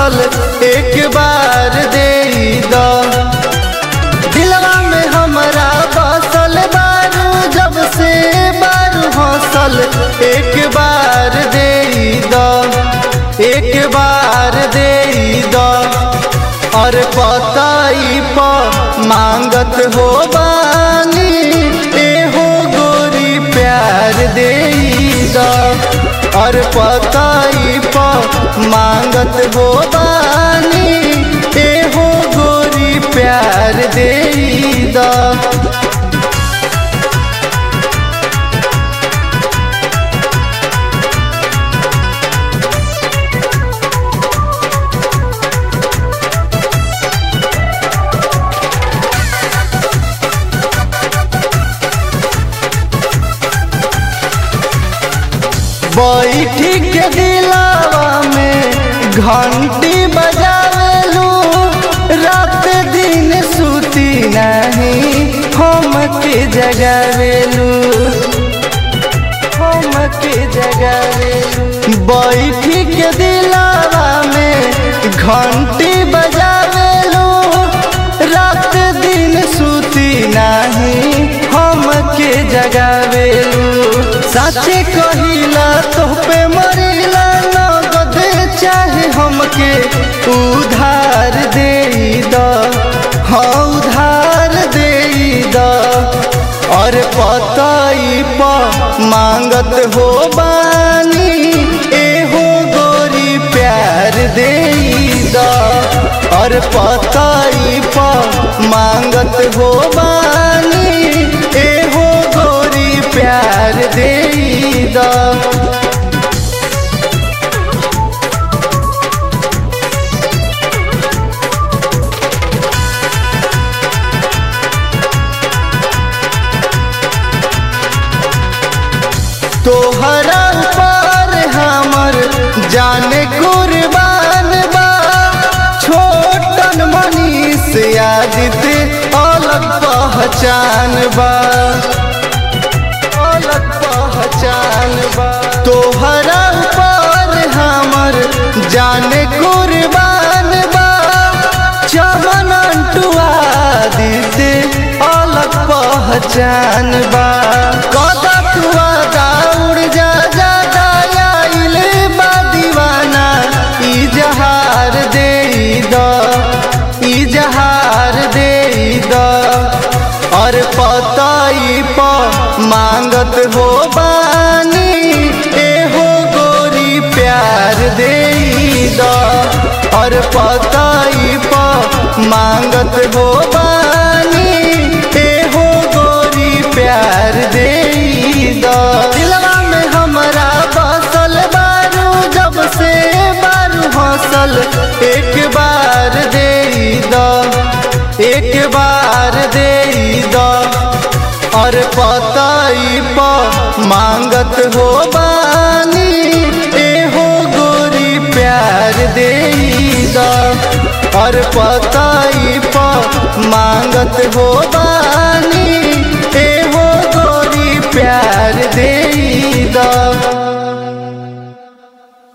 हौसल एक बार दे द दिलवा में हमरा बसल बारू जब से बारू हौसल एक बार दे द एक बार दे द और पताई प मांगत हो बानी एहो गोरी प्यार दे द और पताई प मांगत हो बानी एहो गोरी प्यार दे द बैठी के दिलावा में घंटी बजावेलू रात दिन सुती नहीं हम के जगावेलू हम के जगावेलू बैठी के दिलावा में घंटी बजावेलू रात दिन सुती नहीं हम के जगावेलू साचे कहिला तो पे मरिला नगद चाहे हमके उधार दे द हाँ उधार दे द और पताई प मांगत हो बानी एहो गोरी प्यार दे द और पताई प मांगत हो बानी एहो गोरी प्यार दे द तोहरा पर हमर जाने कुर्बान बा छोटन मनीष यादित अलग पहचान बा अलग पहचान बा तोहरा पर हमर जाने कुर्बान बा चमन टुआ दीते अलग पहचान बा कदा टुआ दौड़ जा जा दायाइल बा दीवाना इजहार दे द इजहार दे द और पताई प मांगत हो बानी एहो गोरी प्यार दे द और पताई प मांगत हो बानी एहो गोरी प्यार दे द दिलवा में हमरा बसल बारू जब से बारू हौसल एक बार दे द एक बार दे द और पताई प मांगत हो बानी एहो गोरी प्यार दे द और पताई प मांगत हो बानी एहो गोरी प्यार दे द